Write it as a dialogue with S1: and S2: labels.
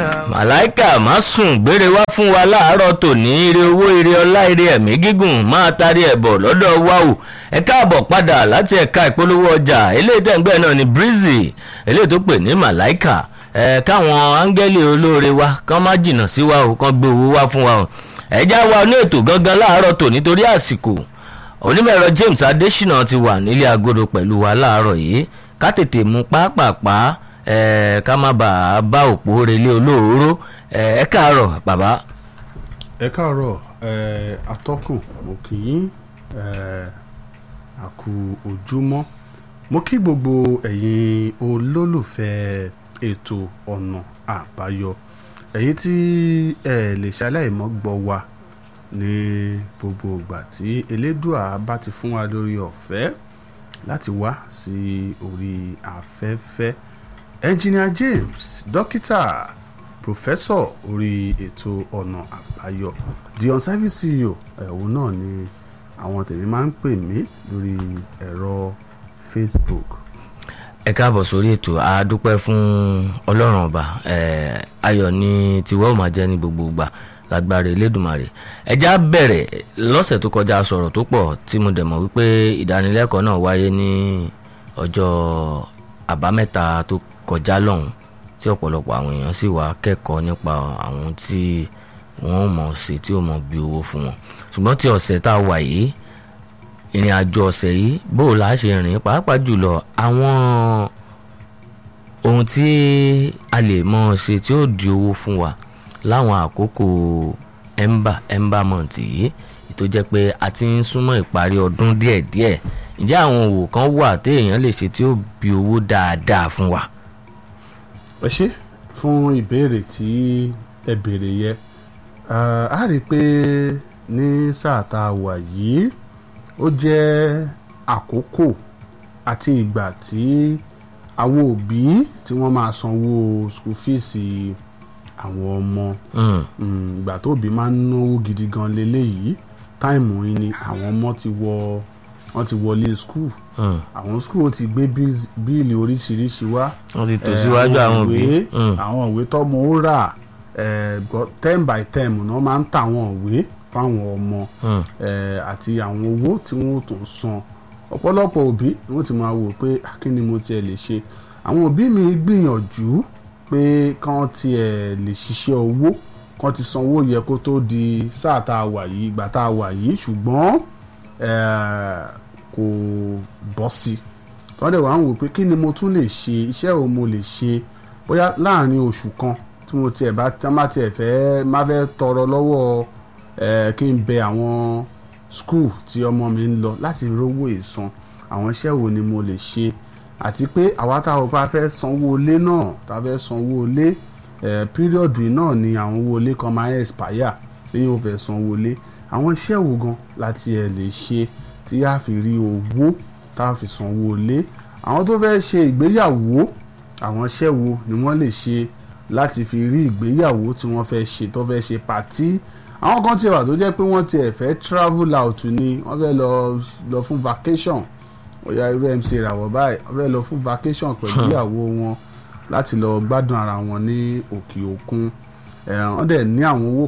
S1: màláìkà má sùn gbére wá fún wa láàárọ̀ tòní ire owó ire ọlá ire ẹ̀mí gígùn máa tarí ẹ̀ bọ̀ lọ́dọ̀ wa o ẹ káàbọ̀ padà láti ẹ̀ka ìpolówó ọjà eléyìí tẹ̀gbẹ́ náà ni breezy eléyìí tó pè ní màláìkà ẹ káwọn áńgẹ́lì olóore wa kán má jìnnà sí wa o kán gbé owó wá fún wa o ẹ̀já wa ní ètò gangan láàárọ̀ tòní torí àsìkò onímọ̀-ẹ̀rọ James Adésínà ti wà nílé agodo pẹ̀lú wa láàárọ̀ yìí ká tètè mú pápápá ẹ ká má bàa bá òpó relé olóòró ẹ ẹ káàárọ̀ bàbá.
S2: ẹ káàárọ̀ ẹ atọ́kùn mo kì í ẹ àkú ojúmọ́ mo kí gbogbo ẹ̀yin olólùfẹ́ ètò ọ̀nà àbáyọ ẹ̀yin tí ẹ lè ṣaláìmọ́ gbọ́ wa ní gbogbo ìgbà tí elédùà bá ti fún wa lórí ọ̀fẹ́ láti wá sí orí afẹ́fẹ́ engineer James dókítà pòfẹ́sọ̀ orí ètò ọ̀nà àbáyọ the on-service CEO ẹ̀hún náà ni àwọn tèmi máa ń pè mí lórí ẹ̀rọ Facebook.
S1: ẹ káàbọ̀ sórí ètò a dúpẹ́ fún ọlọ́run ọba ayọ̀ ni tiwọ́ ò máa jẹ́ ní gbogbo ìgbà lágbára elédùnmarè ẹjá bẹ̀rẹ̀ lọ́sẹ̀ tó kọjá sọ̀rọ̀ tó pọ̀ tí mo dẹ̀ mọ̀ wípé ìdánilẹ́kọ̀ọ́ náà wáyé ní ọjọ́ àbámẹ́ta tó kọjá lọ́hùn tí ọ̀pọ̀lọpọ̀ àwọn èèyàn sì wá kẹ́kọ̀ọ́ nípa àwọn tí wọ́n mọ̀ sí tí ó mọ̀ bí owó fún wọn ṣùgbọ́n tí ọ̀sẹ̀ tá a wà yìí ìrìn àjò ọ̀sẹ̀ yìí bó o là á ṣe rìn pàápàá jùlọ àwọn ohun tí a lè mọ̀ ṣe tí ó di owó fún wa láwọn àkókò ẹ̀mbà ẹ̀mbà mọ̀ǹtì yìí tó jẹ́ pé a ti ń súnmọ́ ìparí ọdún díẹ̀díẹ̀ ǹjẹ́ àwọn òwò kan wà téèyàn lè ṣe tí ó bí owó dáadáa fún wa.
S2: ẹ ṣé fún ìbéèrè tí ẹ béèrè yẹ a rí i pé ní sáà tá a wà yìí ó jẹ́ àkókò àti ìgbà tí àwọn òbí tí wọ́n máa sanwó school fees àwọn ọmọ ìgbà tó òbí máa ń náwó gidi gan leléyìí táìmù yìí ni àwọn ọmọ ti wọ wọ́n ti wọlé skul àwọn skul ti gbé bíìlì oríṣiríṣi wá
S1: wọ́n ti tò síwájú àwọn òbí
S2: àwọn ìwé tọ́mọ ó rà ten by ten náà máa ń ta àwọn ìwé fáwọn ọmọ àti àwọn owó tí wọ́n tó ń san ọ̀pọ̀lọpọ̀ òbí wọ́n ti máa wò pé kí ni mo tiẹ̀ lè ṣe àwọn òbí mi gbìyànjú pé kán tiẹ̀ lè ṣiṣẹ́ owó kán ti sanwó yẹ kó tó di sáà tá a wà yìí ìgbà tá a wà yìí ṣùgbọ́n kò bọ́ sí i tọ́lẹ̀ wàá ń wò pé kí ni mo tún lè ṣe iṣẹ́ wo mo lè ṣe bóyá láàrin oṣù kan tí mo tiẹ̀ bá tá má tiẹ̀ fẹ́ má fẹ́ tọrọ lọ́wọ́ kí n bẹ àwọn skul tí ọmọ mi ń lọ láti rówó ìsan àwọn iṣẹ́ wo ni mo lè ṣe àti pé àwa táwọn bá fẹ́ sanwó ilé náà tá a fẹ́ sanwó ilé píríọ̀dù náà ni àwọn owó ilé kan máa ń expire lẹ́yìn ó fẹ́ sanwó ilé àwọn iṣẹ́ wo gan láti ẹ̀ lè ṣe tí a fi rí owó tá a fi sanwó ilé àwọn tó fẹ́ ṣe ìgbéyàwó àwọn iṣẹ́ wo ni wọ́n lè ṣe láti fi rí ìgbéyàwó tí wọ́n fẹ́ ṣe tó fẹ́ ṣe pàtí àwọn kan ti wà tó jẹ́ pé wọ́n ti ẹ̀ fẹ́ travel out ni wọ́n fẹ́ lọ lọ fún vacation ọ̀yà irú MC ìràwọ̀ báyìí wọ́n fẹ́ lọ fún vacation pẹ̀lú ìyàwó wọn láti lọ gbádùn ara wọn ní òkè òkun wọ́n dẹ̀ ní àwọn owó